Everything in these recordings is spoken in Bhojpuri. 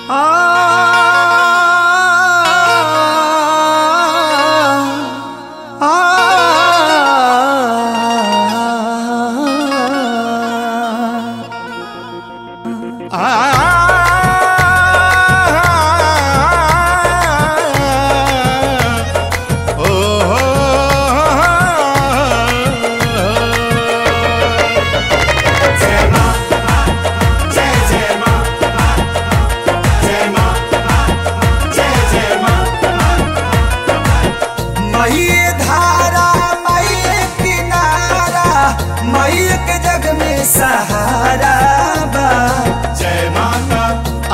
मई धारा मई किनारा मई के जग में सहारा बा जय माता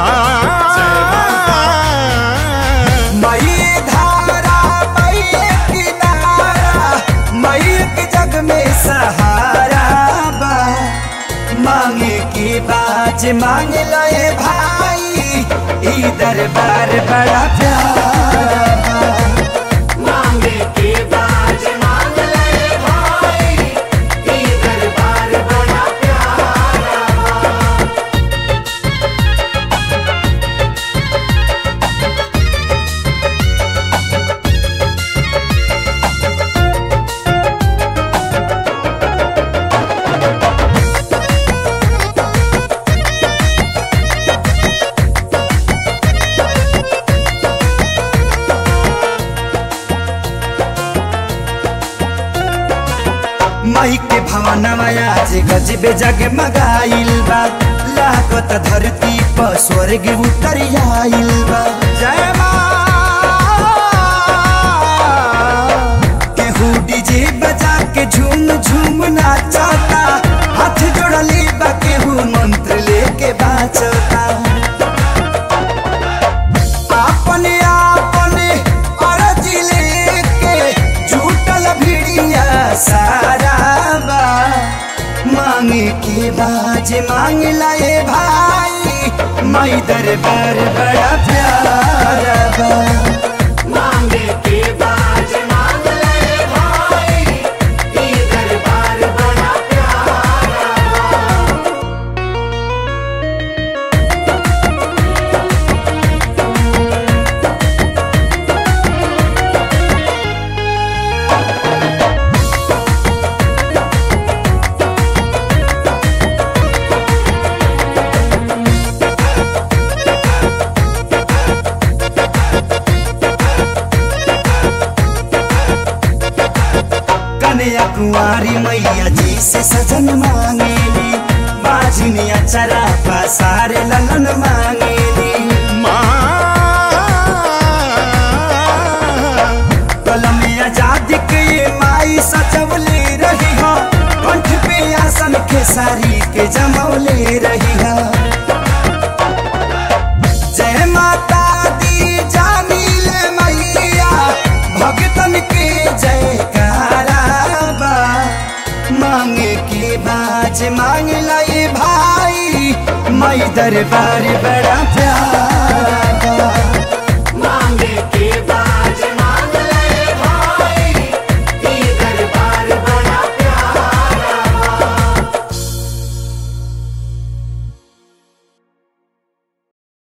मई धारा मई किनारा मई के जग में सहारा बा मांगे की बाज मांग लए भाई ई दरबार बड़ा प्यारा बा मांगे के बाज मांग ले भाई ये दरबार बड़ा प्यारा माई के भवनवा आज गजबे जगमगाइल बा लागत धरती पर स्वर्ग उतर आइल बा जय माँ केहू डीजे बजा के झूम झूम नाचता हाथ जोड़ले बा केहू मंत्र लेके बाचता अपने अपने अरज लेके झूठल भिड़िया सारा बा मांगे के बाज मांग लाए भाई माई दरबार बड़ा प्यारा बा मांगे के बाज मांग ले भाई ये दरबार बड़ा प्यारा कन्या कुंवारी मैया जी से सजन मांगेली बाजनिया चरा पसारे ललन मांगेली कलम आजाद के ये माई सजवले रही हो कंठ पे आसन के सारी के जमौले रही हो जय माता दी जानील मैया भगतन के जयकारा बा मांगे के बाज मांग लाई भाई मई दरबार बड़ा प्यार